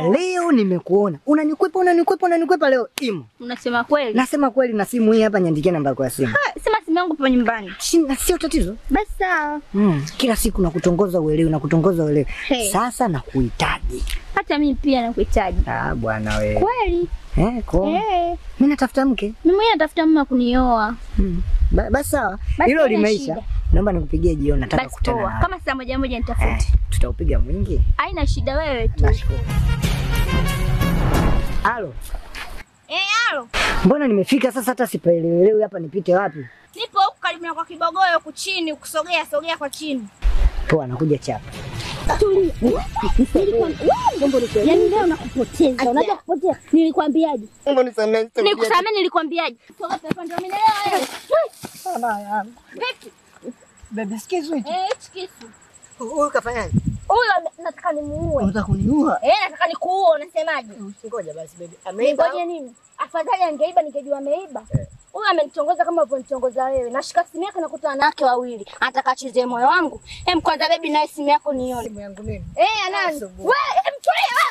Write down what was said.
leo nimekuona unanikwepa unanikwepa unanikwepa leo imo Unasema kweli? nasema kweli na simu hii hapa niandikia namba yako ya simu Ah, Sema simu yangu ipo nyumbani. Si- na sio tatizo Basi sawa. mm. kila siku nakutongoza uelewi nakutongoza uelewi Hey. sasa nakuhitaji Hata mimi pia nakuhitaji. ah bwana we Kweli? eh, ko Eh. mimi natafuta mke Mimi mwenyewe natafuta mama kunioa. mm. ba, basi sawa Basi hilo haina limeisha shida. naomba nikupigie jioni nataka Basi kukutana poa. nawe. Kama saa moja moja nitafute. eh, tutaupiga mwingi Haina shida wewe tu. nashukuru halo Eh, halo. mbona nimefika sasa hata sipaelewelewi hapa nipite wapi Nipo huku karibu na kwa kibogoyo huku chini, ukusogea sogea kwa chini. poa nakuja chapa Yaani leo nakupoteza. Unajua kupotea. Nilikwambiaje? Mungu nisamehe. Nikusamee nilikwambiaje? Toka pepo ndio mimi leo wewe. Vipi? bebe sikizo hicho Eh, hichi kisu. huyu kafanyaje Huyo ame- nataka nimuue. unataka kuniua Eh, nataka nikuue, unasemaje? ngoja basi bebe ameiba Ningoje nini? Afadhali angeiba ningejua ameiba. Huyu amenitongoza kama ulivyonitongoza wewe. Nashika simu yake nakuta wanawake wawili. Anataka achezee moyo wangu. Hem, kwanza bebi naye simu yako nione. simu yangu mimi Eh, anani? Asubuhi. Wewe, em tulia